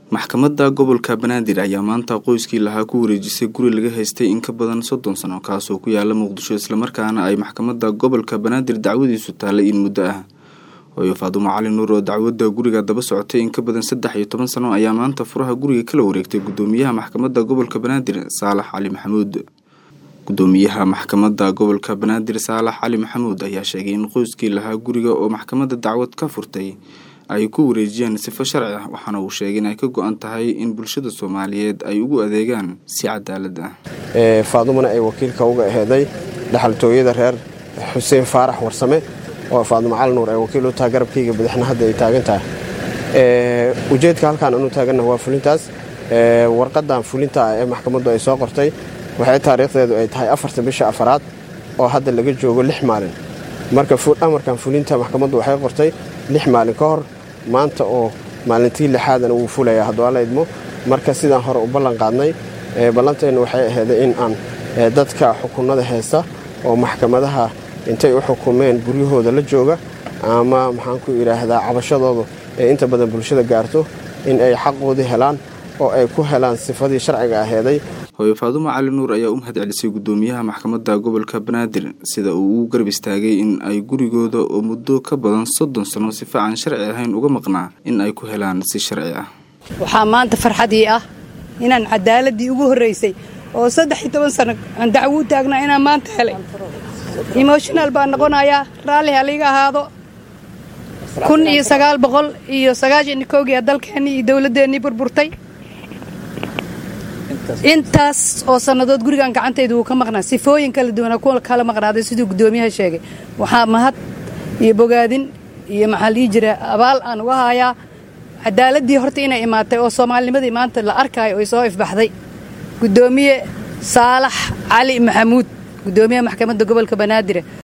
maxkamadda gobolka banaadir ayaa maanta qoyskii lahaa ku wareejisay guri laga haystay in ka badan soddon sano kaasoo ku yaala muqdisho islamarkaana ay maxkamadda gobolka banaadir dacwadiisu taallay in muddo ah hooyo faadumo cali nuur oo dacwadda guriga daba socotay in ka badan saddex iyo toban sano ayaa maanta furaha guriga kala wareegtay guddoomiyaha maxkamadda gobolka banaadir saalax cali maxamuud guddoomiyaha maxkamadda gobolka banaadir saalax cali maxamuud ayaa sheegay in qoyskii lahaa guriga oo maxkamadda dacwad ka furtay ay ku wareejiyaan sifo sharci ah waxaana uu sheegay in ay ka go-an tahay in bulshada soomaaliyeed ay ugu adeegaan si cadaalad ah faadumana ay wakiilka uga aheeday dhaxaltooyada reer xuseen faarax warsame oo faadumo cali nuur ay wakiil u tahay garabkayga badaxna hadda ay taagan tahay ujeedka halkaan anu taaganna waa fulintaas warqadan fulinta ah ee maxkamaddu ay soo qortay waxay taariikhdeedu ay tahay afarta bisha afaraad oo hadda laga joogo lix maalin marka amarkan fulinta maxkamaddu waxay qortay lix maalin ka hor maanta oo maalintii lixaadana wuu fulayaa hadduu alla idmo marka sidaan hore u ballan qaadnay ballanteenna waxay aheyday in aan dadka xukunada heesta oo maxkamadaha intay u xukumeen guryahooda la jooga ama maxaan ku idhaahdaa cabashadoodu ee inta badan bulshada gaarto in ay xaqoodii helaan oo ay ku helaan sifadii sharciga aheeday hooyo faadumo cali nuur ayaa u mahad celisay guddoomiyaha maxkamadda gobolka banaadir sida uu ugu garab istaagay in ay gurigooda oo muddo ka badan soddon sano sifa aan sharci ahayn uga maqnaa in ay ku helaan si sharci ah waxaa maanta farxadii ah inaan cadaaladii ugu horraysay oo saddex iyo toban sano aan dacwo u taagnaa inaan maanta helay emoshonal baan noqonayaa raalli haliga ahaado kun iyo sagaal boqol iyo sagaashan iyo kowgii dalkeennii iyo dowladdeennii burburtay intaas oo sannadood gurigan gacantayda wuu ka maqnaa sifooyin kala duwana kuwa kala maqnaaday siduu guddoomiyaha sheegay waxaa mahad iyo bogaadin iyo maxaa lii jira abaal aan uga haayaa cadaaladii horta inay imaatay oo soomaalinimadii maanta la arkaayo ay soo ifbaxday guddoomiye saalax cali maxamuud guddoomiyaha maxkamadda gobolka banaadir